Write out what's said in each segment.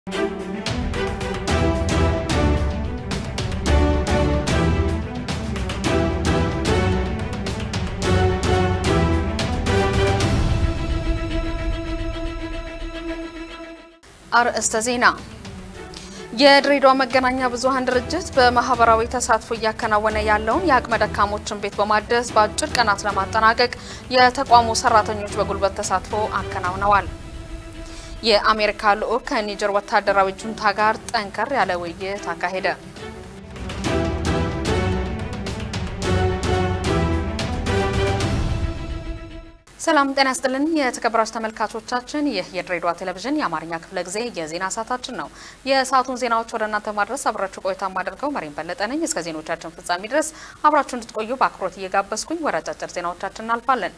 አርእስተ ዜና የድሬዳዋ መገናኛ ብዙኃን ድርጅት በማህበራዊ ተሳትፎ እያከናወነ ያለውን የአቅመ ደካሞችን ቤት በማደስ በአጭር ቀናት ለማጠናቀቅ የተቋሙ ሰራተኞች በጉልበት ተሳትፎ አከናውነዋል። የአሜሪካ ልዑክ ከኒጀር ወታደራዊ ጁንታ ጋር ጠንከር ያለ ውይይት አካሄደ። ሰላም ጤና ይስጥልን የተከበራችሁ ተመልካቾቻችን፣ ይህ የድሬዳዋ ቴሌቪዥን የአማርኛ ክፍለ ጊዜ የዜና ሰዓታችን ነው። የሰዓቱን ዜናዎች ወደ እናንተ ማድረስ አብራችሁ ቆይታ የማደርገው መሪን በለጠ ነኝ። እስከ ዜናዎቻችን ፍጻሜ ድረስ አብራችሁ እንድትቆዩ በአክብሮት እየጋበዝኩኝ ወደ አጫጭር ዜናዎቻችን እናልፋለን።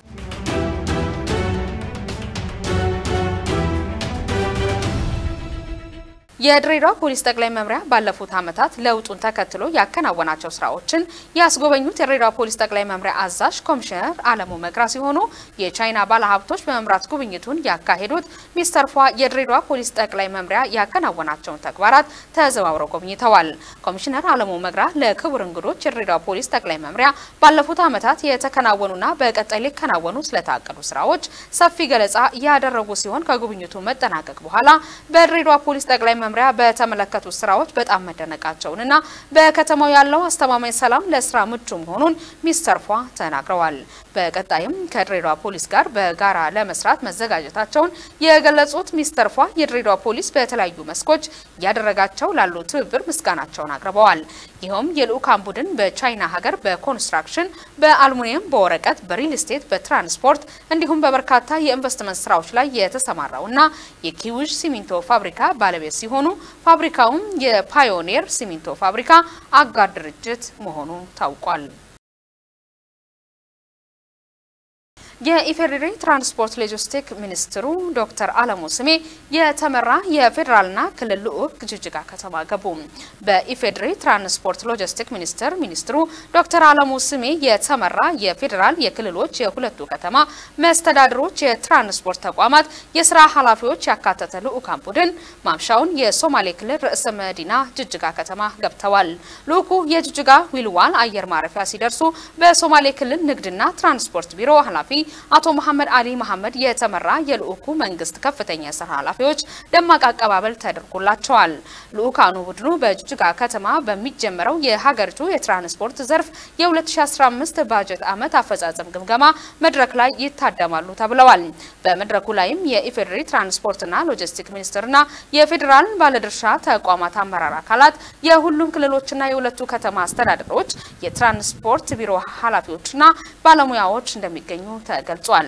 የድሬዳዋ ፖሊስ ጠቅላይ መምሪያ ባለፉት ዓመታት ለውጡን ተከትሎ ያከናወናቸው ስራዎችን ያስጎበኙት የድሬዳዋ ፖሊስ ጠቅላይ መምሪያ አዛዥ ኮሚሽነር አለሙ መግራ ሲሆኑ የቻይና ባለሀብቶች በመምራት ጉብኝቱን ያካሄዱት ሚስተር ፏ የድሬዳዋ ፖሊስ ጠቅላይ መምሪያ ያከናወናቸውን ተግባራት ተዘዋውረው ጎብኝተዋል። ኮሚሽነር አለሙ መግራ ለክቡር እንግዶች የድሬዳዋ ፖሊስ ጠቅላይ መምሪያ ባለፉት ዓመታት የተከናወኑና በቀጣይ ሊከናወኑ ስለታቀዱ ስራዎች ሰፊ ገለጻ ያደረጉ ሲሆን ከጉብኝቱ መጠናቀቅ በኋላ በድሬዳዋ ፖሊስ ጠቅላይ መምሪያ በተመለከቱ ስራዎች በጣም መደነቃቸውንና በከተማው ያለው አስተማማኝ ሰላም ለስራ ምቹ መሆኑን ሚስተር ፏ ተናግረዋል። በቀጣይም ከድሬዳዋ ፖሊስ ጋር በጋራ ለመስራት መዘጋጀታቸውን የገለጹት ሚስተር ፏ የድሬዳዋ ፖሊስ በተለያዩ መስኮች እያደረጋቸው ላሉ ትብብር ምስጋናቸውን አቅርበዋል። ይኸውም የልዑካን ቡድን በቻይና ሀገር በኮንስትራክሽን፣ በአልሙኒየም፣ በወረቀት፣ በሪል ስቴት፣ በትራንስፖርት እንዲሁም በበርካታ የኢንቨስትመንት ስራዎች ላይ የተሰማራውና የኪውዥ ሲሚንቶ ፋብሪካ ባለቤት ሲሆኑ ፋብሪካውም የፓዮኒር ሲሚንቶ ፋብሪካ አጋር ድርጅት መሆኑ ታውቋል። የኢፌዴሪ ትራንስፖርት ሎጂስቲክ ሚኒስትሩ ዶክተር አለሙ ስሜ የተመራ የፌዴራልና ክልል ልዑክ ጅጅጋ ከተማ ገቡ። በኢፌዴሪ ትራንስፖርት ሎጂስቲክ ሚኒስቴር ሚኒስትሩ ዶክተር አለሙ ስሜ የተመራ የፌዴራል የክልሎች የሁለቱ ከተማ መስተዳድሮች የትራንስፖርት ተቋማት የስራ ኃላፊዎች ያካተተ ልዑካን ቡድን ማምሻውን የሶማሌ ክልል ርዕሰ መዲና ጅጅጋ ከተማ ገብተዋል። ልዑኩ የጅጅጋ ዊልዋል አየር ማረፊያ ሲደርሱ በሶማሌ ክልል ንግድና ትራንስፖርት ቢሮ ኃላፊ አቶ መሐመድ አሊ መሐመድ የተመራ የልዑኩ መንግስት ከፍተኛ የስራ ኃላፊዎች ደማቅ አቀባበል ተደርጎላቸዋል። ልዑካኑ ቡድኑ በጅጅጋ ከተማ በሚጀመረው የሀገሪቱ የትራንስፖርት ዘርፍ የ2015 ባጀት ዓመት አፈጻጸም ግምገማ መድረክ ላይ ይታደማሉ ተብለዋል። በመድረኩ ላይም የኢፌዴሪ ትራንስፖርትና ሎጂስቲክ ሚኒስቴርና የፌዴራል ባለድርሻ ተቋማት አመራር አካላት፣ የሁሉም ክልሎችና የሁለቱ ከተማ አስተዳደሮች የትራንስፖርት ቢሮ ኃላፊዎችና ባለሙያዎች እንደሚገኙ ተገልጿል።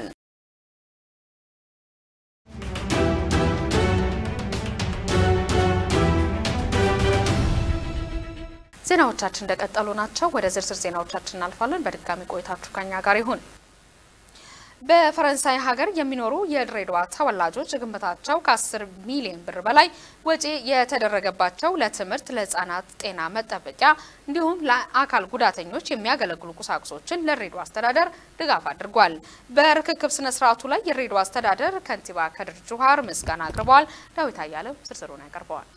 ዜናዎቻችን እንደቀጠሉ ናቸው። ወደ ዝርዝር ዜናዎቻችን እናልፋለን። በድጋሚ ቆይታችሁ ከኛ ጋር ይሁን። በፈረንሳይ ሀገር የሚኖሩ የድሬዳዋ ተወላጆች ግምታቸው ከ10 ሚሊዮን ብር በላይ ወጪ የተደረገባቸው ለትምህርት፣ ለሕፃናት ጤና መጠበቂያ እንዲሁም ለአካል ጉዳተኞች የሚያገለግሉ ቁሳቁሶችን ለድሬዳዋ አስተዳደር ድጋፍ አድርጓል። በርክክብ ስነ ስርዓቱ ላይ የድሬዳዋ አስተዳደር ከንቲባ ከድር ጁሃር ምስጋና አቅርበዋል። ዳዊት አያለው ዝርዝሩን ያቀርበዋል።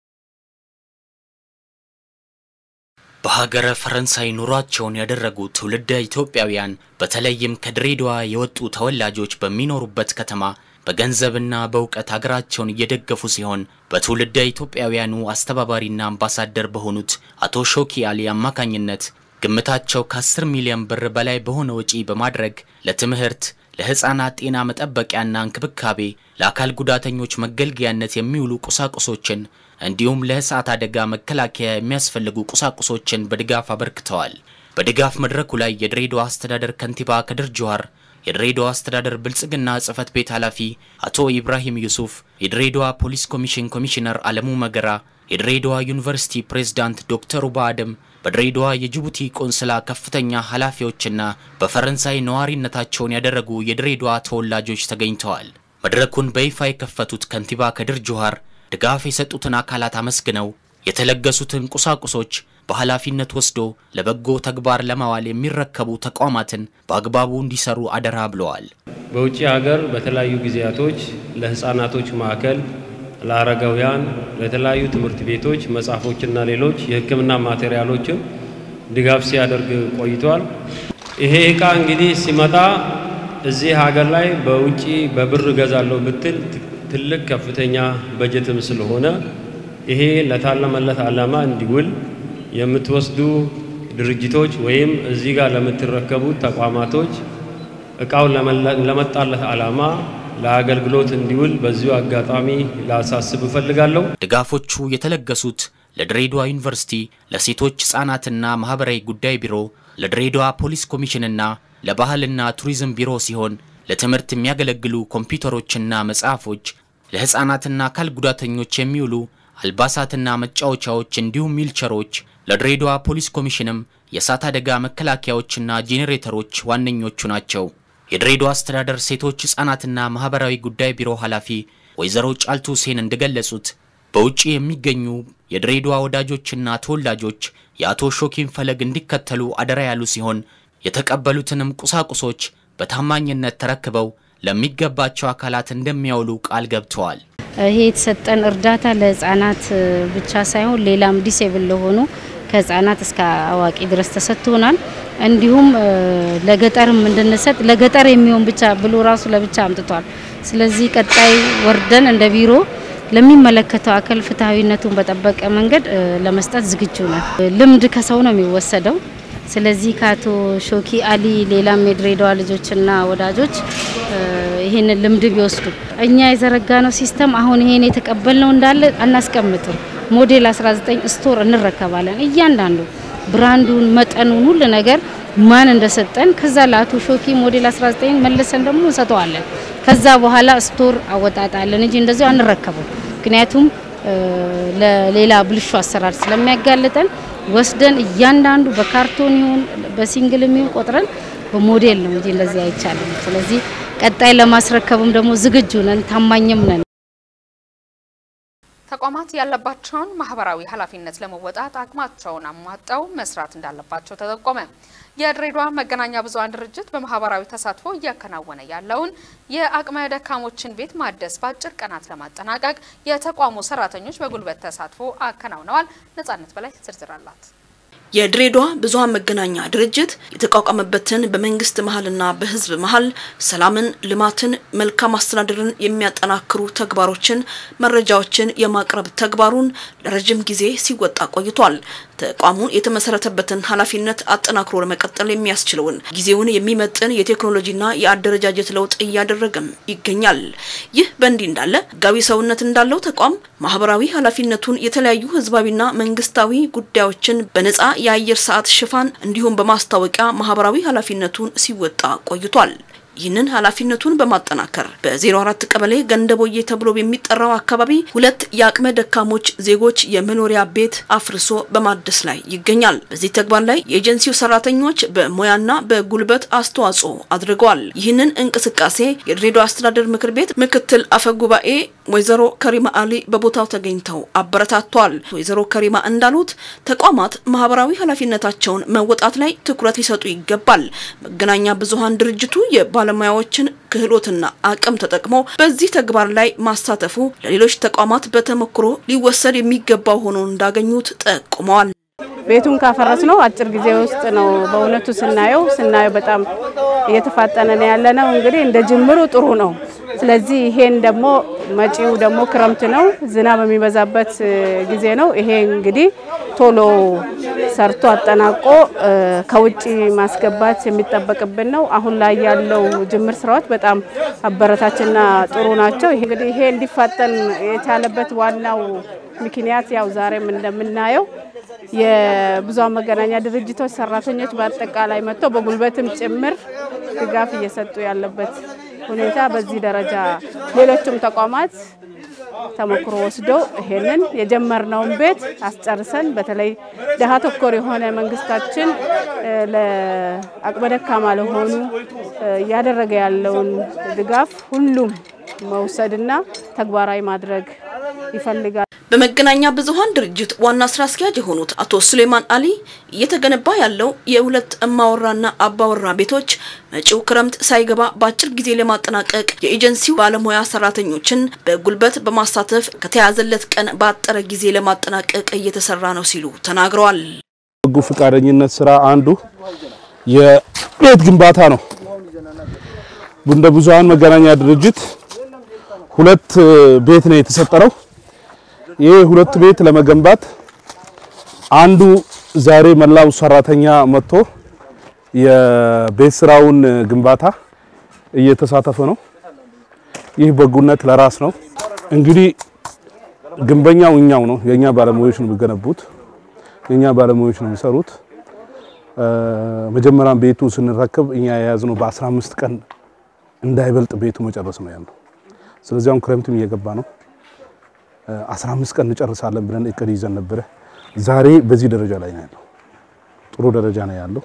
በሀገረ ፈረንሳይ ኑሯቸውን ያደረጉ ትውልደ ኢትዮጵያውያን በተለይም ከድሬዳዋ የወጡ ተወላጆች በሚኖሩበት ከተማ በገንዘብና በእውቀት ሀገራቸውን እየደገፉ ሲሆን በትውልደ ኢትዮጵያውያኑ አስተባባሪና አምባሳደር በሆኑት አቶ ሾኪ አሊ አማካኝነት ግምታቸው ከ10 ሚሊዮን ብር በላይ በሆነ ወጪ በማድረግ ለትምህርት፣ ለሕፃናት ጤና መጠበቂያና እንክብካቤ፣ ለአካል ጉዳተኞች መገልገያነት የሚውሉ ቁሳቁሶችን እንዲሁም ለእሳት አደጋ መከላከያ የሚያስፈልጉ ቁሳቁሶችን በድጋፍ አበርክተዋል። በድጋፍ መድረኩ ላይ የድሬዳዋ አስተዳደር ከንቲባ ከድር ጁሃር፣ የድሬዳዋ አስተዳደር ብልጽግና ጽህፈት ቤት ኃላፊ አቶ ኢብራሂም ዩሱፍ፣ የድሬዳዋ ፖሊስ ኮሚሽን ኮሚሽነር አለሙ መገራ፣ የድሬዳዋ ዩኒቨርሲቲ ፕሬዝዳንት ዶክተር ኡባ አደም፣ በድሬዳዋ የጅቡቲ ቆንስላ ከፍተኛ ኃላፊዎችና በፈረንሳይ ነዋሪነታቸውን ያደረጉ የድሬዳዋ ተወላጆች ተገኝተዋል። መድረኩን በይፋ የከፈቱት ከንቲባ ከድር ጁሃር ድጋፍ የሰጡትን አካላት አመስግነው የተለገሱትን ቁሳቁሶች በኃላፊነት ወስዶ ለበጎ ተግባር ለማዋል የሚረከቡ ተቋማትን በአግባቡ እንዲሰሩ አደራ ብለዋል። በውጭ ሀገር በተለያዩ ጊዜያቶች ለሕፃናቶች ማዕከል ለአረጋውያን፣ ለተለያዩ ትምህርት ቤቶች መጽሐፎችና ሌሎች የሕክምና ማቴሪያሎችን ድጋፍ ሲያደርግ ቆይቷል። ይሄ እቃ እንግዲህ ሲመጣ እዚህ ሀገር ላይ በውጪ በብር እገዛለሁ ብትል ትልቅ ከፍተኛ በጀትም ስለሆነ ይሄ ለታለመለት ዓላማ እንዲውል የምትወስዱ ድርጅቶች ወይም እዚህ ጋር ለምትረከቡት ተቋማቶች እቃው ለመጣለት ዓላማ ለአገልግሎት እንዲውል በዚሁ አጋጣሚ ላሳስብ እፈልጋለሁ። ድጋፎቹ የተለገሱት ለድሬዳዋ ዩኒቨርሲቲ፣ ለሴቶች ሕፃናትና ማህበራዊ ጉዳይ ቢሮ፣ ለድሬዳዋ ፖሊስ ኮሚሽንና ለባህልና ቱሪዝም ቢሮ ሲሆን ለትምህርት የሚያገለግሉ ኮምፒውተሮችና መጽሐፎች፣ ለሕፃናትና አካል ጉዳተኞች የሚውሉ አልባሳትና መጫወቻዎች እንዲሁም ዊልቸሮች፣ ለድሬዳዋ ፖሊስ ኮሚሽንም የእሳት አደጋ መከላከያዎችና ጄኔሬተሮች ዋነኞቹ ናቸው። የድሬዳዋ አስተዳደር ሴቶች ሕፃናትና ማህበራዊ ጉዳይ ቢሮ ኃላፊ ወይዘሮ ጫልቱ ሁሴን እንደገለጹት በውጭ የሚገኙ የድሬዳዋ ወዳጆችና ተወላጆች የአቶ ሾኪን ፈለግ እንዲከተሉ አደራ ያሉ ሲሆን የተቀበሉትንም ቁሳቁሶች በታማኝነት ተረክበው ለሚገባቸው አካላት እንደሚያውሉ ቃል ገብተዋል። ይሄ የተሰጠን እርዳታ ለህፃናት ብቻ ሳይሆን ሌላም ዲሴብል ለሆኑ ከህፃናት እስከ አዋቂ ድረስ ተሰጥቶናል። እንዲሁም ለገጠርም እንድንሰጥ ለገጠር የሚሆን ብቻ ብሎ ራሱ ለብቻ አምጥቷል። ስለዚህ ቀጣይ ወርደን እንደ ቢሮ ለሚመለከተው አካል ፍትሐዊነቱን በጠበቀ መንገድ ለመስጠት ዝግጁ ነን። ልምድ ከሰው ነው የሚወሰደው። ስለዚህ ከአቶ ሾኪ አሊ ሌላም የድሬዳዋ ልጆችና ወዳጆች ይህንን ልምድ ቢወስዱ እኛ የዘረጋነው ሲስተም አሁን ይሄን የተቀበልነው እንዳለ አናስቀምጥም። ሞዴል 19 ስቶር እንረከባለን። እያንዳንዱ ብራንዱን፣ መጠኑን፣ ሁሉ ነገር ማን እንደሰጠን ከዛ ለአቶ ሾኪ ሞዴል 19 መልሰን ደግሞ እንሰጠዋለን። ከዛ በኋላ ስቶር አወጣጣለን እንጂ እንደዚሁ አንረከበው። ምክንያቱም ለሌላ ብልሹ አሰራር ስለሚያጋልጠን ወስደን እያንዳንዱ በካርቶን ይሁን በሲንግል ይሁን ቆጥረን በሞዴል ነው እንጂ እንደዚህ አይቻልም። ስለዚህ ቀጣይ ለማስረከብም ደግሞ ዝግጁ ነን፣ ታማኝም ነን። ተቋማት ያለባቸውን ማህበራዊ ኃላፊነት ለመወጣት አቅማቸውን አሟጠው መስራት እንዳለባቸው ተጠቆመ። የድሬዳዋ መገናኛ ብዙኃን ድርጅት በማህበራዊ ተሳትፎ እያከናወነ ያለውን የአቅመ ደካሞችን ቤት ማደስ በአጭር ቀናት ለማጠናቀቅ የተቋሙ ሰራተኞች በጉልበት ተሳትፎ አከናውነዋል። ነጻነት በላይ ዝርዝር አላት። የድሬዳዋ ብዙኃን መገናኛ ድርጅት የተቋቋመበትን በመንግስት መሀልና በሕዝብ መሀል ሰላምን፣ ልማትን፣ መልካም አስተዳደርን የሚያጠናክሩ ተግባሮችን፣ መረጃዎችን የማቅረብ ተግባሩን ለረጅም ጊዜ ሲወጣ ቆይቷል። ተቋሙ የተመሰረተበትን ኃላፊነት አጠናክሮ ለመቀጠል የሚያስችለውን ጊዜውን የሚመጥን የቴክኖሎጂና የአደረጃጀት ለውጥ እያደረገም ይገኛል። ይህ በእንዲህ እንዳለ ሕጋዊ ሰውነት እንዳለው ተቋም ማህበራዊ ኃላፊነቱን የተለያዩ ህዝባዊና መንግስታዊ ጉዳዮችን በነጻ የአየር ሰዓት ሽፋን እንዲሁም በማስታወቂያ ማህበራዊ ኃላፊነቱን ሲወጣ ቆይቷል። ይህንን ኃላፊነቱን በማጠናከር በ04 ቀበሌ ገንደቦዬ ተብሎ በሚጠራው አካባቢ ሁለት የአቅመ ደካሞች ዜጎች የመኖሪያ ቤት አፍርሶ በማደስ ላይ ይገኛል። በዚህ ተግባር ላይ የኤጀንሲው ሰራተኞች በሙያና በጉልበት አስተዋጽኦ አድርገዋል። ይህንን እንቅስቃሴ የድሬዳዋ አስተዳደር ምክር ቤት ምክትል አፈ ጉባኤ ወይዘሮ ከሪማ አሊ በቦታው ተገኝተው አበረታቷል። ወይዘሮ ከሪማ እንዳሉት ተቋማት ማህበራዊ ኃላፊነታቸውን መወጣት ላይ ትኩረት ሊሰጡ ይገባል። መገናኛ ብዙኃን ድርጅቱ የባለሙያዎችን ክህሎትና አቅም ተጠቅሞ በዚህ ተግባር ላይ ማሳተፉ ለሌሎች ተቋማት በተሞክሮ ሊወሰድ የሚገባው ሆኖ እንዳገኙት ጠቁመዋል። ቤቱን ካፈረስ ነው አጭር ጊዜ ውስጥ ነው። በእውነቱ ስናየው ስናየው በጣም እየተፋጠነ ነው ያለ ነው። እንግዲህ እንደ ጅምሩ ጥሩ ነው። ስለዚህ ይሄን ደግሞ መጪው ደግሞ ክረምት ነው፣ ዝናብ የሚበዛበት ጊዜ ነው። ይሄ እንግዲህ ቶሎ ሰርቶ አጠናቆ ከውጭ ማስገባት የሚጠበቅብን ነው። አሁን ላይ ያለው ጅምር ስራዎች በጣም አበረታችና ጥሩ ናቸው። እንግዲህ ይሄ እንዲፋጠን የቻለበት ዋናው ምክንያት ያው ዛሬም እንደምናየው የብዙኃን መገናኛ ድርጅቶች ሰራተኞች በአጠቃላይ መጥተው በጉልበትም ጭምር ድጋፍ እየሰጡ ያለበት ሁኔታ በዚህ ደረጃ ሌሎቹም ተቋማት ተሞክሮ ወስዶ ይሄንን የጀመርነውን ቤት አስጨርሰን በተለይ ድሃ ተኮር የሆነ መንግስታችን ለአቅመ ደካማ ለሆኑ እያደረገ ያለውን ድጋፍ ሁሉም መውሰድና ተግባራዊ ማድረግ ይፈልጋል። በመገናኛ ብዙኃን ድርጅት ዋና ስራ አስኪያጅ የሆኑት አቶ ሱሌማን አሊ እየተገነባ ያለው የሁለት እማወራና አባወራ ቤቶች መጪው ክረምት ሳይገባ በአጭር ጊዜ ለማጠናቀቅ የኤጀንሲው ባለሙያ ሰራተኞችን በጉልበት በማሳተፍ ከተያዘለት ቀን ባጠረ ጊዜ ለማጠናቀቅ እየተሰራ ነው ሲሉ ተናግረዋል። በጎ ፈቃደኝነት ስራ አንዱ የቤት ግንባታ ነው። እንደ ብዙኃን መገናኛ ድርጅት ሁለት ቤት ነው የተሰጠረው። ይህ ሁለት ቤት ለመገንባት አንዱ ዛሬ መላው ሰራተኛ መጥቶ የቤት ስራውን ግንባታ እየተሳተፈ ነው። ይህ በጎነት ለራስ ነው። እንግዲህ ግንበኛው እኛው ነው፣ የኛ ባለሙያዎች ነው የሚገነቡት፣ የኛ ባለሙያዎች ነው የሚሰሩት። መጀመሪያም ቤቱ ስንረከብ እኛ የያዝነው በ15 ቀን እንዳይበልጥ ቤቱ መጨረስ ነው ያለው። ስለዚህ አሁን ክረምትም እየገባ ነው። 15 ቀን እንጨርሳለን ብለን እቅድ ይዘን ነበረ። ዛሬ በዚህ ደረጃ ላይ ነው ያለው፣ ጥሩ ደረጃ ነው ያለው።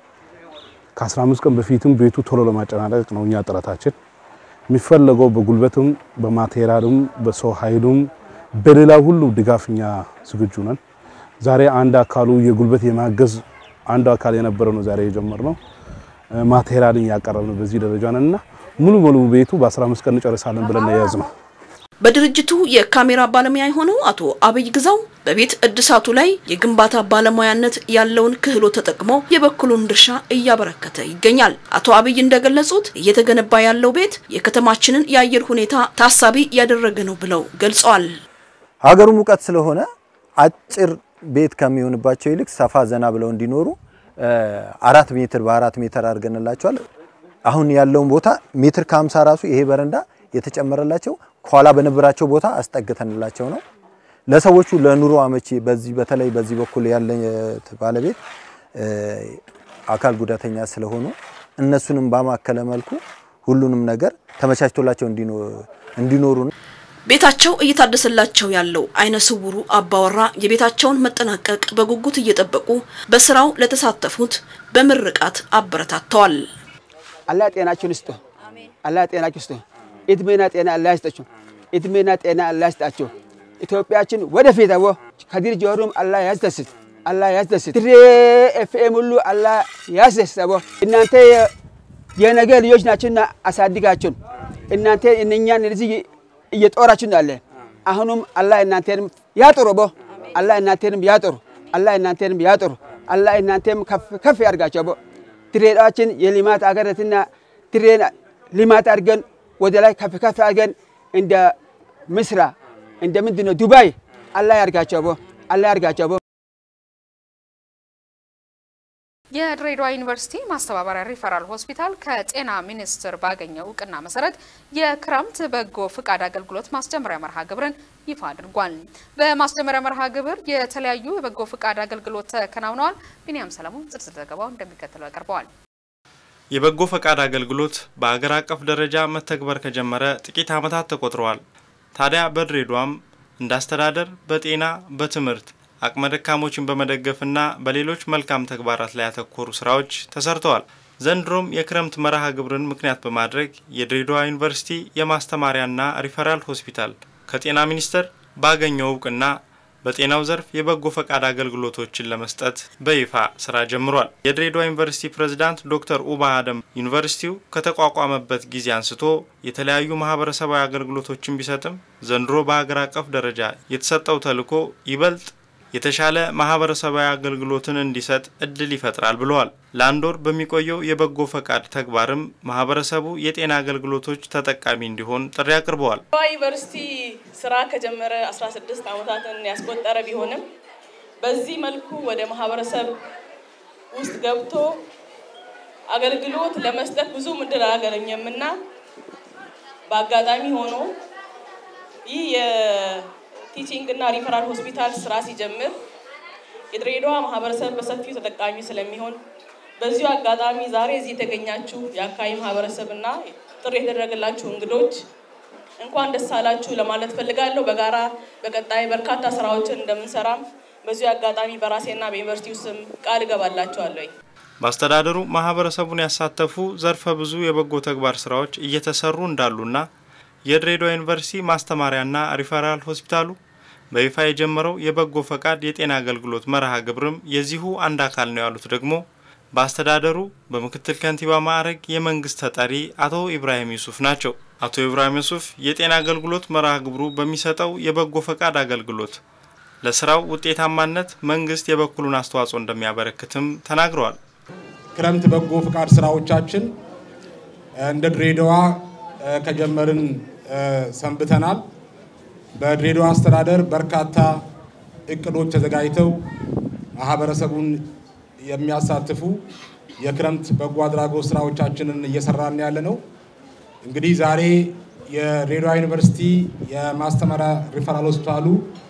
ከ15 ቀን በፊትም ቤቱ ቶሎ ለማጨናቀቅ ነው እኛ ጥረታችን። የሚፈለገው በጉልበትም በማቴሪያልም በሰው ኃይሉም በሌላ ሁሉ ድጋፍ እኛ ዝግጁ ነን። ዛሬ አንድ አካሉ የጉልበት የማገዝ አንዱ አካል የነበረ ነው ዛሬ የጀመርነው። ማቴሪያልን ያቀረብነው በዚህ ደረጃ ነን እና ሙሉ ሙሉ ቤቱ በ15 ቀን እንጨርሳለን ብለን የያዝነው። በድርጅቱ የካሜራ ባለሙያ የሆነው አቶ አብይ ግዛው በቤት እድሳቱ ላይ የግንባታ ባለሙያነት ያለውን ክህሎት ተጠቅሞ የበኩሉን ድርሻ እያበረከተ ይገኛል። አቶ አብይ እንደገለጹት እየተገነባ ያለው ቤት የከተማችንን የአየር ሁኔታ ታሳቢ ያደረገ ነው ብለው ገልጸዋል። ሀገሩ ሙቀት ስለሆነ አጭር ቤት ከሚሆንባቸው ይልቅ ሰፋ ዘና ብለው እንዲኖሩ አራት ሜትር በአራት ሜትር አድርገንላቸዋል። አሁን ያለውን ቦታ ሜትር ከሀምሳ ራሱ ይሄ በረንዳ የተጨመረላቸው ከኋላ በነበራቸው ቦታ አስጠግተንላቸው ነው። ለሰዎቹ ለኑሮ አመቺ በዚህ በተለይ በዚህ በኩል ያለ ባለቤት አካል ጉዳተኛ ስለሆኑ እነሱንም ባማከለ መልኩ ሁሉንም ነገር ተመቻችቶላቸው እንዲኖሩ ነው። ቤታቸው እየታደሰላቸው ያለው አይነ ስውሩ አባወራ የቤታቸውን መጠናቀቅ በጉጉት እየጠበቁ በስራው ለተሳተፉት በምርቃት አበረታተዋል። አላህ ጤናችሁን ይስጡ። አላህ ጤናችሁ ይስጡ። እድሜና ጤና አላህ ይስጣችሁ። እድሜና ጤና አላህ ይስጣችሁ። ኢትዮጵያችን ወደፊት አቦ ከድር ጆሮም አላህ ያስደስት፣ አላህ ያስደስት። ድሬ ኤፍኤም ሁሉ አላህ ያስደስት። አቦ እናንተ የነገ ልጆች ናችሁና አሳድጋችሁን። እናንተ እነኛን እዚህ እየጦራችሁ እንዳለ አሁንም አላህ እናንተንም ያጥሩ። አቦ አላህ እናንተንም ያጥሩ። አላህ እናንተንም ያጥሩ። አላህ እናንተም ከፍ ከፍ ያርጋችሁ። አቦ ድሬዳዋችን የልማት አገረትና ድሬን ልማት አድርገን ወደ ላይ ከፍ ከፍ አድርገን እንደ ምስራ እንደ ምንድን ነው ዱባይ አላህ ያርጋቸው አቦ አላህ ያርጋቸው አቦ። የድሬዳዋ ዩኒቨርሲቲ ማስተባበሪያ ሪፈራል ሆስፒታል ከጤና ሚኒስቴር ባገኘው እውቅና መሰረት የክረምት በጎ ፍቃድ አገልግሎት ማስጀመሪያ መርሃ ግብርን ይፋ አድርጓል። በማስጀመሪያ መርሃ ግብር የተለያዩ የበጎ ፍቃድ አገልግሎት ተከናውነዋል። ቢኒያም ሰለሞን ዝርዝር ዘገባው እንደሚከተለው ያቀርበዋል። የበጎ ፈቃድ አገልግሎት በአገር አቀፍ ደረጃ መተግበር ከጀመረ ጥቂት ዓመታት ተቆጥረዋል። ታዲያ በድሬዳዋም እንደ አስተዳደር፣ በጤና፣ በትምህርት አቅመ ደካሞችን በመደገፍና በሌሎች መልካም ተግባራት ላይ ያተኮሩ ስራዎች ተሰርተዋል። ዘንድሮም የክረምት መርሃ ግብርን ምክንያት በማድረግ የድሬዳዋ ዩኒቨርሲቲ የማስተማሪያና ሪፈራል ሆስፒታል ከጤና ሚኒስቴር ባገኘው እውቅና በጤናው ዘርፍ የበጎ ፈቃድ አገልግሎቶችን ለመስጠት በይፋ ስራ ጀምሯል። የድሬዳዋ ዩኒቨርሲቲ ፕሬዝዳንት ዶክተር ኡባ አደም ዩኒቨርሲቲው ከተቋቋመበት ጊዜ አንስቶ የተለያዩ ማህበረሰባዊ አገልግሎቶችን ቢሰጥም ዘንድሮ በሀገር አቀፍ ደረጃ የተሰጠው ተልዕኮ ይበልጥ የተሻለ ማህበረሰባዊ አገልግሎትን እንዲሰጥ እድል ይፈጥራል ብለዋል። ለአንድ ወር በሚቆየው የበጎ ፈቃድ ተግባርም ማህበረሰቡ የጤና አገልግሎቶች ተጠቃሚ እንዲሆን ጥሪ አቅርበዋል። ዩኒቨርሲቲ ስራ ከጀመረ 16 ዓመታትን ያስቆጠረ ቢሆንም በዚህ መልኩ ወደ ማህበረሰብ ውስጥ ገብቶ አገልግሎት ለመስጠት ብዙ እድል አላገኘም እና በአጋጣሚ ሆኖ ይህ የቲቺንግ እና ሪፈራል ሆስፒታል ስራ ሲጀምር የድሬዳዋ ማህበረሰብ በሰፊው ተጠቃሚ ስለሚሆን በዚሁ አጋጣሚ ዛሬ እዚህ የተገኛችሁ የአካባቢ ማህበረሰብ እና ጥሪ የተደረገላችሁ እንግዶች እንኳን ደስ አላችሁ ለማለት ፈልጋለሁ። በጋራ በቀጣይ በርካታ ስራዎችን እንደምንሰራም በዚሁ አጋጣሚ በራሴና በዩኒቨርሲቲው ስም ቃል እገባላችኋለሁ። በአስተዳደሩ ማህበረሰቡን ያሳተፉ ዘርፈ ብዙ የበጎ ተግባር ስራዎች እየተሰሩ እንዳሉና የድሬዳዋ ዩኒቨርሲቲ ማስተማሪያና ሪፈራል ሆስፒታሉ በይፋ የጀመረው የበጎ ፈቃድ የጤና አገልግሎት መርሃ ግብርም የዚሁ አንድ አካል ነው ያሉት ደግሞ በአስተዳደሩ በምክትል ከንቲባ ማዕረግ የመንግስት ተጠሪ አቶ ኢብራሂም ዩሱፍ ናቸው። አቶ ኢብራሂም ዩሱፍ የጤና አገልግሎት መርሃ ግብሩ በሚሰጠው የበጎ ፈቃድ አገልግሎት ለስራው ውጤታማነት መንግስት የበኩሉን አስተዋጽኦ እንደሚያበረክትም ተናግረዋል። ክረምት በጎ ፈቃድ ስራዎቻችን እንደ ድሬዳዋ ከጀመርን ሰንብተናል። በድሬዳዋ አስተዳደር በርካታ እቅዶች ተዘጋጅተው ማህበረሰቡን የሚያሳትፉ የክረምት በጎ አድራጎት ስራዎቻችንን እየሰራን ያለ ነው። እንግዲህ ዛሬ የድሬዳዋ ዩኒቨርሲቲ የማስተማሪያ ሪፈራል ሆስፒታሉ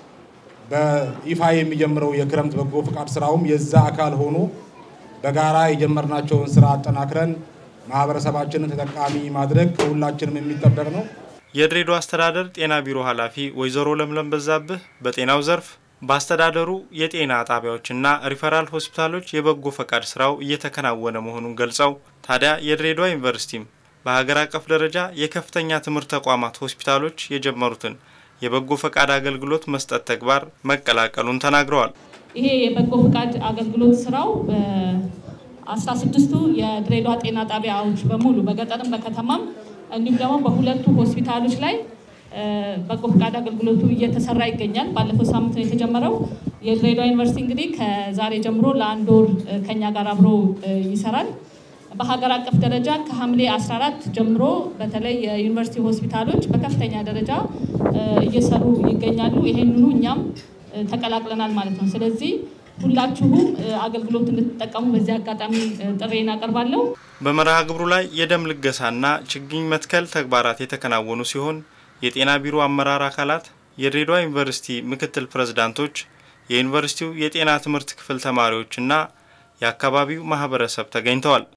በይፋ የሚጀምረው የክረምት በጎ ፈቃድ ስራውም የዛ አካል ሆኖ በጋራ የጀመርናቸውን ስራ አጠናክረን ማህበረሰባችንን ተጠቃሚ ማድረግ ከሁላችንም የሚጠበቅ ነው። የድሬዳዋ አስተዳደር ጤና ቢሮ ኃላፊ ወይዘሮ ለምለም በዛብህ በጤናው ዘርፍ በአስተዳደሩ የጤና ጣቢያዎችና ሪፈራል ሆስፒታሎች የበጎ ፈቃድ ስራው እየተከናወነ መሆኑን ገልጸው ታዲያ የድሬዳዋ ዩኒቨርሲቲም በሀገር አቀፍ ደረጃ የከፍተኛ ትምህርት ተቋማት ሆስፒታሎች የጀመሩትን የበጎ ፈቃድ አገልግሎት መስጠት ተግባር መቀላቀሉን ተናግረዋል። ይሄ የበጎ ፈቃድ አገልግሎት ስራው በአስራ ስድስቱ የድሬዳዋ ጤና ጣቢያዎች በሙሉ በገጠርም በከተማም እንዲሁም ደግሞ በሁለቱ ሆስፒታሎች ላይ በጎ ፈቃድ አገልግሎቱ እየተሰራ ይገኛል። ባለፈው ሳምንት ነው የተጀመረው። የድሬዳዋ ዩኒቨርሲቲ እንግዲህ ከዛሬ ጀምሮ ለአንድ ወር ከኛ ጋር አብሮ ይሰራል። በሀገር አቀፍ ደረጃ ከሐምሌ 14 ጀምሮ በተለይ የዩኒቨርሲቲ ሆስፒታሎች በከፍተኛ ደረጃ እየሰሩ ይገኛሉ። ይሄንኑ እኛም ተቀላቅለናል ማለት ነው። ስለዚህ ሁላችሁም አገልግሎት እንድትጠቀሙ በዚህ አጋጣሚ ጥሬን አቀርባለሁ። በመርሃ ግብሩ ላይ የደም ልገሳና ችግኝ መትከል ተግባራት የተከናወኑ ሲሆን የጤና ቢሮ አመራር አካላት፣ የድሬዳዋ ዩኒቨርሲቲ ምክትል ፕሬዝዳንቶች፣ የዩኒቨርሲቲው የጤና ትምህርት ክፍል ተማሪዎችና የአካባቢው ማህበረሰብ ተገኝተዋል።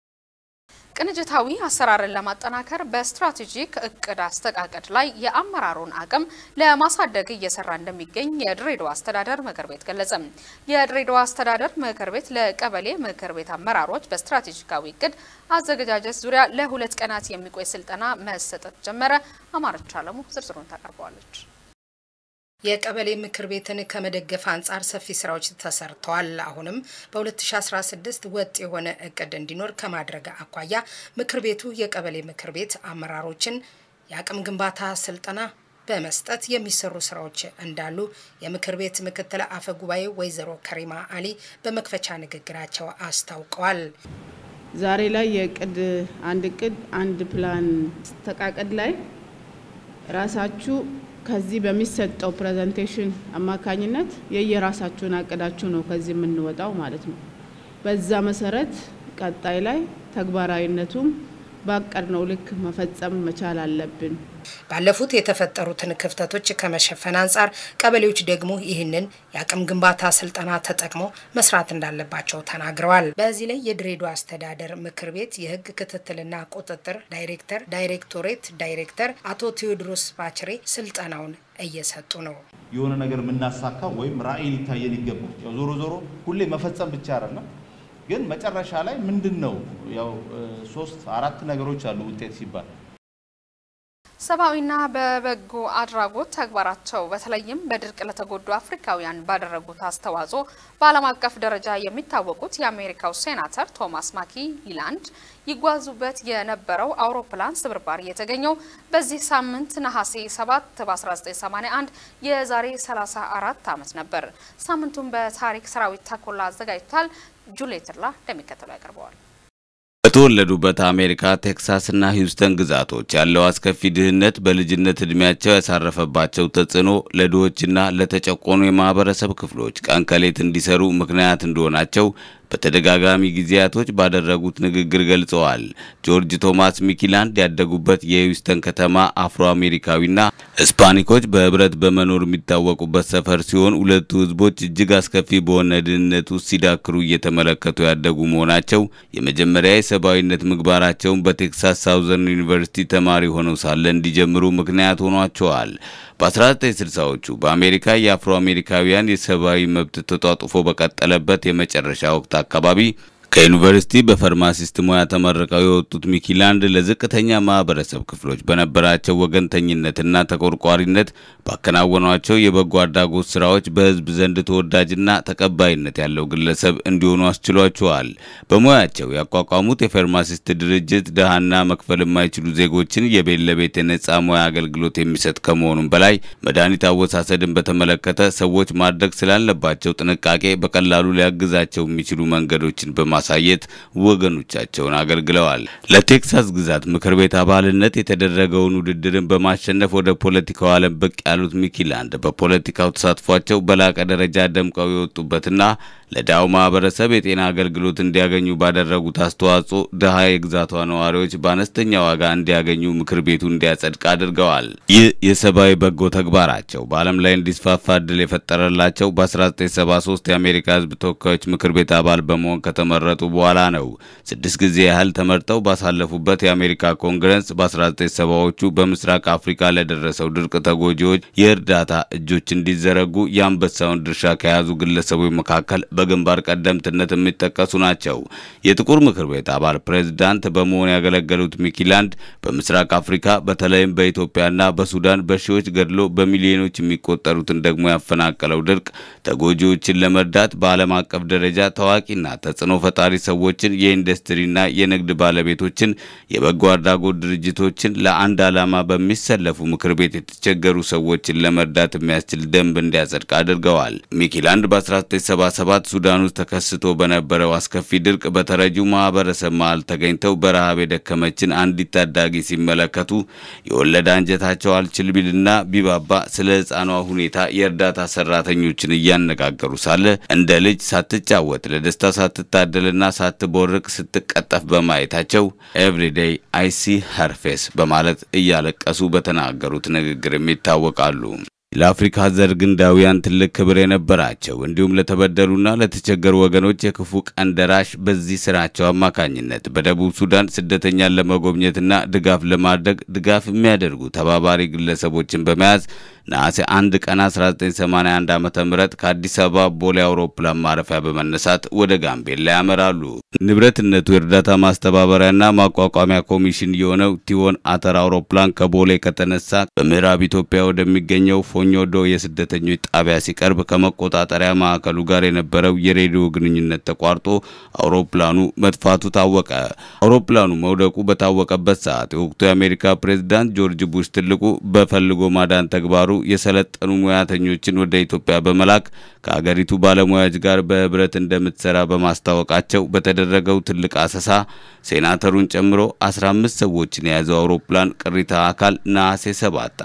ቅንጅታዊ አሰራርን ለማጠናከር በስትራቴጂክ እቅድ አስተቃቀድ ላይ የአመራሩን አቅም ለማሳደግ እየሰራ እንደሚገኝ የድሬዳዋ አስተዳደር ምክር ቤት ገለጸ። የድሬዳዋ አስተዳደር ምክር ቤት ለቀበሌ ምክር ቤት አመራሮች በስትራቴጂካዊ እቅድ አዘገጃጀት ዙሪያ ለሁለት ቀናት የሚቆይ ስልጠና መሰጠት ጀመረ። አማረች አለሙ ዝርዝሩን ታቀርበዋለች። የቀበሌ ምክር ቤትን ከመደገፍ አንጻር ሰፊ ስራዎች ተሰርተዋል። አሁንም በ2016 ወጥ የሆነ እቅድ እንዲኖር ከማድረግ አኳያ ምክር ቤቱ የቀበሌ ምክር ቤት አመራሮችን የአቅም ግንባታ ስልጠና በመስጠት የሚሰሩ ስራዎች እንዳሉ የምክር ቤት ምክትል አፈ ጉባኤ ወይዘሮ ከሪማ አሊ በመክፈቻ ንግግራቸው አስታውቀዋል። ዛሬ ላይ የእቅድ አንድ እቅድ አንድ ፕላን አስተቃቀድ ላይ ራሳችሁ ከዚህ በሚሰጠው ፕሬዘንቴሽን አማካኝነት የየራሳችሁን አቅዳችሁ ነው ከዚህ የምንወጣው ማለት ነው። በዛ መሰረት ቀጣይ ላይ ተግባራዊነቱም ባቀድነው ልክ መፈጸም መቻል አለብን። ባለፉት የተፈጠሩትን ክፍተቶች ከመሸፈን አንጻር ቀበሌዎች ደግሞ ይህንን የአቅም ግንባታ ስልጠና ተጠቅመው መስራት እንዳለባቸው ተናግረዋል። በዚህ ላይ የድሬዳዋ አስተዳደር ምክር ቤት የሕግ ክትትልና ቁጥጥር ዳይሬክተር ዳይሬክቶሬት ዳይሬክተር አቶ ቴዎድሮስ ባችሬ ስልጠናውን እየሰጡ ነው። የሆነ ነገር የምናሳካው ወይም ራዕይ ሊታየን ይገባል። ያው ዞሮ ዞሮ ሁሌ መፈጸም ብቻ አይደለም፣ ግን መጨረሻ ላይ ምንድን ነው ያው ሶስት አራት ነገሮች አሉ ውጤት ሲባል ሰብአዊና በበጎ አድራጎት ተግባራቸው በተለይም በድርቅ ለተጎዱ አፍሪካውያን ባደረጉት አስተዋጽኦ በዓለም አቀፍ ደረጃ የሚታወቁት የአሜሪካው ሴናተር ቶማስ ማኪ ሊላንድ ይጓዙበት የነበረው አውሮፕላን ስብርባሪ የተገኘው በዚህ ሳምንት ነሐሴ 7 በ1981 የዛሬ 34 ዓመት ነበር። ሳምንቱን በታሪክ ሰራዊት ታኮላ አዘጋጅቷል። ጁሌትላ እንደሚከተለው ያቀርበዋል። በተወለዱበት አሜሪካ ቴክሳስና ሂውስተን ግዛቶች ያለው አስከፊ ድህነት በልጅነት ዕድሜያቸው ያሳረፈባቸው ተጽዕኖ ለድሆችና ለተጨቆኑ የማህበረሰብ ክፍሎች ቀን ከሌት እንዲሰሩ ምክንያት እንደሆናቸው በተደጋጋሚ ጊዜያቶች ባደረጉት ንግግር ገልጸዋል። ጆርጅ ቶማስ ሚኪላንድ ያደጉበት የሂውስተን ከተማ አፍሮ አሜሪካዊና ስፓኒኮች በህብረት በመኖር የሚታወቁበት ሰፈር ሲሆን ሁለቱ ህዝቦች እጅግ አስከፊ በሆነ ድህነት ውስጥ ሲዳክሩ እየተመለከቱ ያደጉ መሆናቸው የመጀመሪያ የሰብአዊነት ምግባራቸውን በቴክሳስ ሳውዘርን ዩኒቨርሲቲ ተማሪ ሆነው ሳለ እንዲጀምሩ ምክንያት ሆኗቸዋል። በ1960ዎቹ በአሜሪካ የአፍሮ አሜሪካውያን የሰብአዊ መብት ተጧጡፎ በቀጠለበት የመጨረሻ ወቅት አካባቢ ከዩኒቨርሲቲ በፋርማሲስት ሙያ ተመርቀው የወጡት ሚኪላንድ ለዝቅተኛ ማህበረሰብ ክፍሎች በነበራቸው ወገንተኝነትና ተቆርቋሪነት ባከናወኗቸው የበጎ አድራጎት ስራዎች በህዝብ ዘንድ ተወዳጅና ተቀባይነት ያለው ግለሰብ እንዲሆኑ አስችሏቸዋል። በሙያቸው ያቋቋሙት የፋርማሲስት ድርጅት ድሃና መክፈል የማይችሉ ዜጎችን የቤት ለቤት የነጻ ሙያ አገልግሎት የሚሰጥ ከመሆኑም በላይ መድኃኒት አወሳሰድን በተመለከተ ሰዎች ማድረግ ስላለባቸው ጥንቃቄ በቀላሉ ሊያግዛቸው የሚችሉ መንገዶችን በማ ማሳየት ወገኖቻቸውን አገልግለዋል። ለቴክሳስ ግዛት ምክር ቤት አባልነት የተደረገውን ውድድርን በማሸነፍ ወደ ፖለቲካው ዓለም ብቅ ያሉት ሚኪላንድ በፖለቲካው ተሳትፏቸው በላቀ ደረጃ ደምቀው የወጡበትና ለድሃው ማህበረሰብ የጤና አገልግሎት እንዲያገኙ ባደረጉት አስተዋጽኦ ድሃ የግዛቷ ነዋሪዎች በአነስተኛ ዋጋ እንዲያገኙ ምክር ቤቱ እንዲያጸድቅ አድርገዋል። ይህ የሰብአዊ በጎ ተግባራቸው በዓለም ላይ እንዲስፋፋ እድል የፈጠረላቸው በ1973 የአሜሪካ ሕዝብ ተወካዮች ምክር ቤት አባል በመሆን ከተመረጡ በኋላ ነው። ስድስት ጊዜ ያህል ተመርጠው ባሳለፉበት የአሜሪካ ኮንግረስ በ1970ዎቹ በምስራቅ አፍሪካ ለደረሰው ድርቅ ተጎጂዎች የእርዳታ እጆች እንዲዘረጉ የአንበሳውን ድርሻ ከያዙ ግለሰቦች መካከል በግንባር ቀደምትነት የሚጠቀሱ ናቸው። የጥቁር ምክር ቤት አባል ፕሬዝዳንት በመሆን ያገለገሉት ሚኪላንድ በምስራቅ አፍሪካ በተለይም በኢትዮጵያና በሱዳን በሺዎች ገድሎ በሚሊዮኖች የሚቆጠሩትን ደግሞ ያፈናቀለው ድርቅ ተጎጂዎችን ለመርዳት በዓለም አቀፍ ደረጃ ታዋቂና ተጽዕኖ ፈጣሪ ሰዎችን፣ የኢንዱስትሪና የንግድ ባለቤቶችን፣ የበጎ አድራጎት ድርጅቶችን ለአንድ ዓላማ በሚሰለፉ ምክር ቤት የተቸገሩ ሰዎችን ለመርዳት የሚያስችል ደንብ እንዲያጸድቅ አድርገዋል። ሚኪላንድ በ1977 ሱዳን ውስጥ ተከስቶ በነበረው አስከፊ ድርቅ በተረጂው ማህበረሰብ መሃል ተገኝተው በረሃብ የደከመችን አንዲት ታዳጊ ሲመለከቱ የወለደ አንጀታቸው አልችል ቢልና ቢባባ ስለ ሕፃኗ ሁኔታ የእርዳታ ሰራተኞችን እያነጋገሩ ሳለ እንደ ልጅ ሳትጫወት ለደስታ ሳትታደልና ሳትቦርቅ ስትቀጠፍ በማየታቸው ኤቭሪዴይ አይሲ ሀርፌስ በማለት እያለቀሱ በተናገሩት ንግግርም ይታወቃሉ። ለአፍሪካ ዘር ግንዳውያን ትልቅ ክብር የነበራቸው እንዲሁም ለተበደሉና ለተቸገሩ ወገኖች የክፉ ቀን ደራሽ በዚህ ስራቸው አማካኝነት በደቡብ ሱዳን ስደተኛን ለመጎብኘትና ድጋፍ ለማድረግ ድጋፍ የሚያደርጉ ተባባሪ ግለሰቦችን በመያዝ ነሐሴ አንድ ቀን 1981 ዓ ም ከአዲስ አበባ ቦሌ አውሮፕላን ማረፊያ በመነሳት ወደ ጋምቤላ ያመራሉ። ንብረትነቱ የእርዳታ ማስተባበሪያና ማቋቋሚያ ኮሚሽን የሆነው ቲዎን አተር አውሮፕላን ከቦሌ ከተነሳ በምዕራብ ኢትዮጵያ ወደሚገኘው ፎኞዶ የስደተኞች ጣቢያ ሲቀርብ ከመቆጣጠሪያ ማዕከሉ ጋር የነበረው የሬዲዮ ግንኙነት ተቋርጦ አውሮፕላኑ መጥፋቱ ታወቀ። አውሮፕላኑ መውደቁ በታወቀበት ሰዓት የወቅቱ የአሜሪካ ፕሬዝዳንት ጆርጅ ቡሽ ትልቁ በፈልጎ ማዳን ተግባሩ የሰለጠኑ ሙያተኞችን ወደ ኢትዮጵያ በመላክ ከአገሪቱ ባለሙያዎች ጋር በህብረት እንደምትሰራ በማስታወቃቸው በተደረገው ትልቅ አሰሳ ሴናተሩን ጨምሮ 15 ሰዎችን የያዘው አውሮፕላን ቅሪታ አካል ነሐሴ 7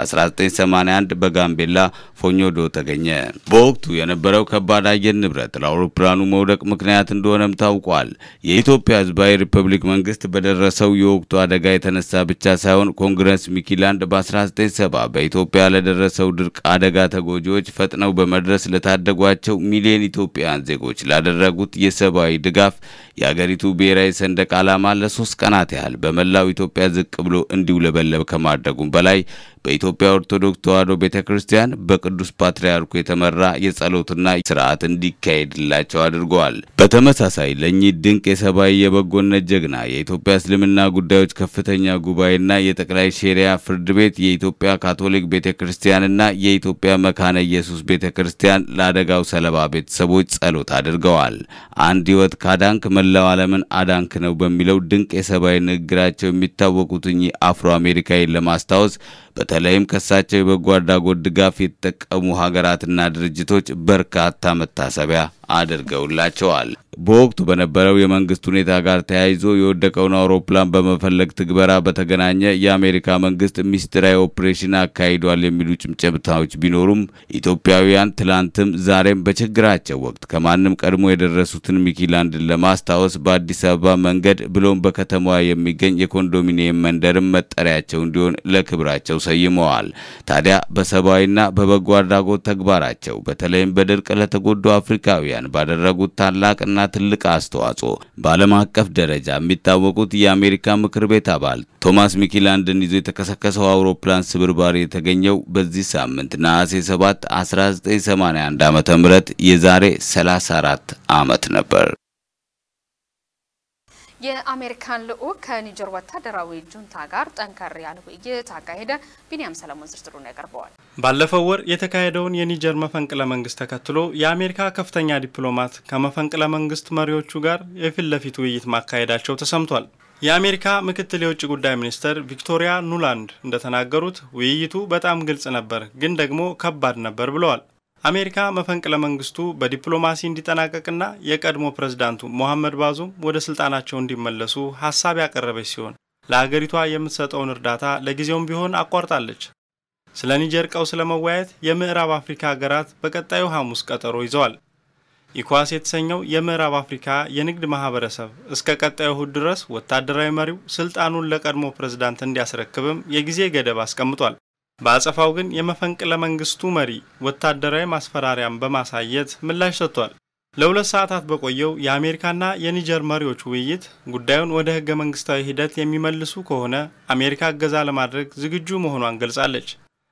1981 በጋምቤላ ፎኞዶ ተገኘ። በወቅቱ የነበረው ከባድ አየር ንብረት ለአውሮፕላኑ መውደቅ ምክንያት እንደሆነም ታውቋል። የኢትዮጵያ ህዝባዊ ሪፐብሊክ መንግስት በደረሰው የወቅቱ አደጋ የተነሳ ብቻ ሳይሆን ኮንግረስ ሚኪላንድ በ1970 በኢትዮጵያ ለደረሰው ድርቅ አደጋ ተጎጂዎች ፈጥነው በመድረስ ለታደጓቸው ሚሊዮን ኢትዮጵያውያን ዜጎች ላደረጉት የሰብአዊ ድጋፍ የአገሪቱ ብሔራዊ ሰንደቅ ዓላማ ለሶስት ቀናት ያህል በመላው ኢትዮጵያ ዝቅ ብሎ እንዲውለበለብ ከማድረጉም በላይ በኢትዮጵያ ኦርቶዶክስ ተዋሕዶ ቤተ ክርስቲያን በቅዱስ ፓትርያርኩ የተመራ የጸሎትና ስርዓት እንዲካሄድላቸው አድርገዋል። በተመሳሳይ ለእኚህ ድንቅ የሰብአዊ የበጎነት ጀግና የኢትዮጵያ እስልምና ጉዳዮች ከፍተኛ ጉባኤና የጠቅላይ ሼሪያ ፍርድ ቤት የኢትዮጵያ ካቶሊክ ቤተ ክርስቲያንና የኢትዮጵያ መካነ ኢየሱስ ቤተ ክርስቲያን ለአደጋው ሰለባ ቤተሰቦች ጸሎት አድርገዋል። አንድ ሕይወት ካዳንክ መላው ዓለምን አዳንክ ነው በሚለው ድንቅ የሰብአዊ ንግግራቸው የሚታወቁት እኚህ አፍሮ አሜሪካዊን ለማስታወስ በተለይም ከሳቸው የበጎ አድራጎት ድጋፍ የተጠቀሙ ሀገራትና ድርጅቶች በርካታ መታሰቢያ አድርገውላቸዋል። በወቅቱ በነበረው የመንግስት ሁኔታ ጋር ተያይዞ የወደቀውን አውሮፕላን በመፈለግ ትግበራ በተገናኘ የአሜሪካ መንግስት ሚስጥራዊ ኦፕሬሽን አካሂዷል የሚሉ ጭምጭምታዎች ቢኖሩም ኢትዮጵያውያን ትላንትም ዛሬም በችግራቸው ወቅት ከማንም ቀድሞ የደረሱትን ሚኪላንድን ለማስታወስ በአዲስ አበባ መንገድ ብሎም በከተማዋ የሚገኝ የኮንዶሚኒየም መንደርም መጠሪያቸው እንዲሆን ለክብራቸው ሰይመዋል። ታዲያ በሰብአዊና በበጎ አድራጎት ተግባራቸው በተለይም በድርቅ ለተጎዱ አፍሪካውያን ባደረጉት ታላቅና ትልቅ አስተዋጽኦ በዓለም አቀፍ ደረጃ የሚታወቁት የአሜሪካ ምክር ቤት አባል ቶማስ ሚኪላንድን ይዞ የተከሰከሰው አውሮፕላን ስብርባሪ የተገኘው በዚህ ሳምንት ነሐሴ 7 1981 ዓ.ም የዛሬ 34 ዓመት ነበር። የአሜሪካን ልዑክ ከኒጀር ወታደራዊ ጁንታ ጋር ጠንከር ያለ ውይይት አካሄደ። ቢንያም ሰለሞን ዝርዝሩን ያቀርበዋል። ባለፈው ወር የተካሄደውን የኒጀር መፈንቅለ መንግስት ተከትሎ የአሜሪካ ከፍተኛ ዲፕሎማት ከመፈንቅለ መንግስት መሪዎቹ ጋር የፊት ለፊት ውይይት ማካሄዳቸው ተሰምቷል። የአሜሪካ ምክትል የውጭ ጉዳይ ሚኒስትር ቪክቶሪያ ኑላንድ እንደተናገሩት ውይይቱ በጣም ግልጽ ነበር፣ ግን ደግሞ ከባድ ነበር ብለዋል። አሜሪካ መፈንቅለ መንግስቱ በዲፕሎማሲ እንዲጠናቀቅና የቀድሞ ፕሬዝዳንቱ ሞሐመድ ባዙም ወደ ስልጣናቸው እንዲመለሱ ሀሳብ ያቀረበች ሲሆን ለሀገሪቷ የምትሰጠውን እርዳታ ለጊዜውም ቢሆን አቋርጣለች። ስለ ኒጀር ቀውስ ለመወያየት የምዕራብ አፍሪካ ሀገራት በቀጣዩ ሐሙስ ቀጠሮ ይዘዋል። ኢኳስ የተሰኘው የምዕራብ አፍሪካ የንግድ ማህበረሰብ እስከ ቀጣዩ እሁድ ድረስ ወታደራዊ መሪው ስልጣኑን ለቀድሞ ፕሬዝዳንት እንዲያስረክብም የጊዜ ገደብ አስቀምጧል። በአጸፋው ግን የመፈንቅለ መንግስቱ መሪ ወታደራዊ ማስፈራሪያን በማሳየት ምላሽ ሰጥቷል። ለሁለት ሰዓታት በቆየው የአሜሪካና የኒጀር መሪዎች ውይይት ጉዳዩን ወደ ህገ መንግስታዊ ሂደት የሚመልሱ ከሆነ አሜሪካ እገዛ ለማድረግ ዝግጁ መሆኗን ገልጻለች።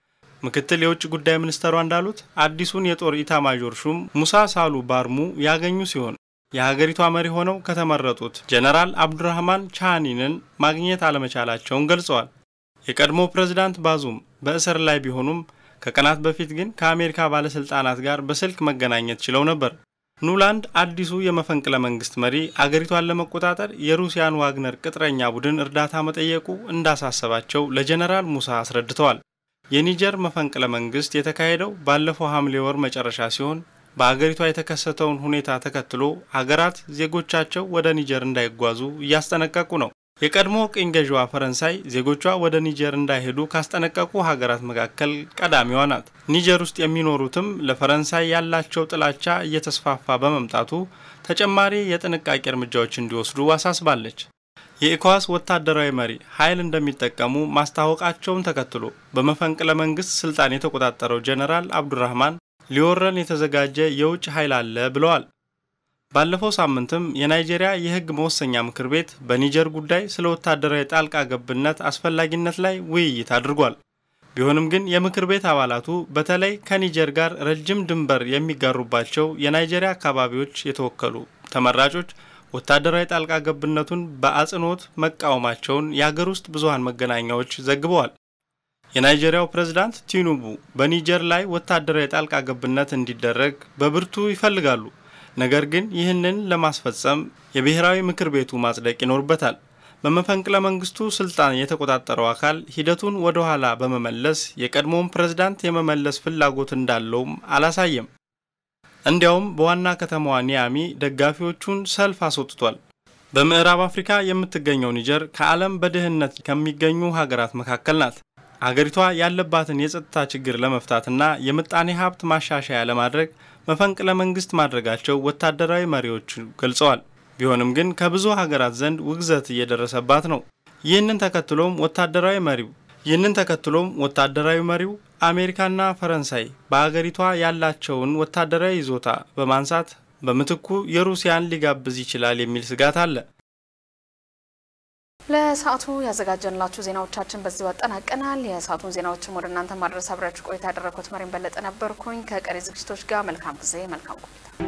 ምክትል የውጭ ጉዳይ ሚኒስተሯ እንዳሉት አዲሱን የጦር ኢታማዦር ሹም ሙሳ ሳሉ ባርሙ ያገኙ ሲሆን የሀገሪቷ መሪ ሆነው ከተመረጡት ጀነራል አብዱራህማን ቻሃኒንን ማግኘት አለመቻላቸውን ገልጸዋል። የቀድሞ ፕሬዝዳንት ባዙም በእስር ላይ ቢሆኑም ከቀናት በፊት ግን ከአሜሪካ ባለስልጣናት ጋር በስልክ መገናኘት ችለው ነበር። ኑላንድ አዲሱ የመፈንቅለ መንግስት መሪ አገሪቷን ለመቆጣጠር የሩሲያን ዋግነር ቅጥረኛ ቡድን እርዳታ መጠየቁ እንዳሳሰባቸው ለጀነራል ሙሳ አስረድተዋል። የኒጀር መፈንቅለ መንግስት የተካሄደው ባለፈው ሐምሌ ወር መጨረሻ ሲሆን በአገሪቷ የተከሰተውን ሁኔታ ተከትሎ ሀገራት ዜጎቻቸው ወደ ኒጀር እንዳይጓዙ እያስጠነቀቁ ነው። የቀድሞ ቅኝ ገዢዋ ፈረንሳይ ዜጎቿ ወደ ኒጀር እንዳይሄዱ ካስጠነቀቁ ሀገራት መካከል ቀዳሚዋ ናት። ኒጀር ውስጥ የሚኖሩትም ለፈረንሳይ ያላቸው ጥላቻ እየተስፋፋ በመምጣቱ ተጨማሪ የጥንቃቄ እርምጃዎች እንዲወስዱ አሳስባለች። የኢኮዋስ ወታደራዊ መሪ ኃይል እንደሚጠቀሙ ማስታወቃቸውን ተከትሎ በመፈንቅለ መንግስት ስልጣን የተቆጣጠረው ጀነራል አብዱራህማን ሊወረን የተዘጋጀ የውጭ ኃይል አለ ብለዋል። ባለፈው ሳምንትም የናይጄሪያ የህግ መወሰኛ ምክር ቤት በኒጀር ጉዳይ ስለ ወታደራዊ ጣልቃ ገብነት አስፈላጊነት ላይ ውይይት አድርጓል። ቢሆንም ግን የምክር ቤት አባላቱ በተለይ ከኒጀር ጋር ረጅም ድንበር የሚጋሩባቸው የናይጄሪያ አካባቢዎች የተወከሉ ተመራጮች ወታደራዊ ጣልቃ ገብነቱን በአጽንኦት መቃወማቸውን የአገር ውስጥ ብዙሃን መገናኛዎች ዘግበዋል። የናይጄሪያው ፕሬዝዳንት ቲኑቡ በኒጀር ላይ ወታደራዊ ጣልቃ ገብነት እንዲደረግ በብርቱ ይፈልጋሉ። ነገር ግን ይህንን ለማስፈጸም የብሔራዊ ምክር ቤቱ ማጽደቅ ይኖርበታል። በመፈንቅለ መንግስቱ ስልጣን የተቆጣጠረው አካል ሂደቱን ወደ ኋላ በመመለስ የቀድሞውን ፕሬዝዳንት የመመለስ ፍላጎት እንዳለውም አላሳየም። እንዲያውም በዋና ከተማዋ ኒያሚ ደጋፊዎቹን ሰልፍ አስወጥቷል። በምዕራብ አፍሪካ የምትገኘው ኒጀር ከዓለም በድህነት ከሚገኙ ሀገራት መካከል ናት። አገሪቷ ያለባትን የጸጥታ ችግር ለመፍታትና የምጣኔ ሀብት ማሻሻያ ለማድረግ መፈንቅለ መንግስት ማድረጋቸው ወታደራዊ መሪዎቹ ገልጸዋል። ቢሆንም ግን ከብዙ ሀገራት ዘንድ ውግዘት እየደረሰባት ነው። ይህንን ተከትሎም ወታደራዊ መሪው ይህንን ተከትሎም ወታደራዊ መሪው አሜሪካና ፈረንሳይ በአገሪቷ ያላቸውን ወታደራዊ ይዞታ በማንሳት በምትኩ የሩሲያን ሊጋብዝ ይችላል የሚል ስጋት አለ። ለሰዓቱ ያዘጋጀንላችሁ ዜናዎቻችን በዚሁ አጠናቀናል። የሰዓቱን ዜናዎችን ወደ እናንተ ማድረስ አብራችሁ ቆይታ ያደረኩት መሪን በለጠ ነበርኩኝ። ከቀሪ ዝግጅቶች ጋር መልካም ጊዜ፣ መልካም ቆይታ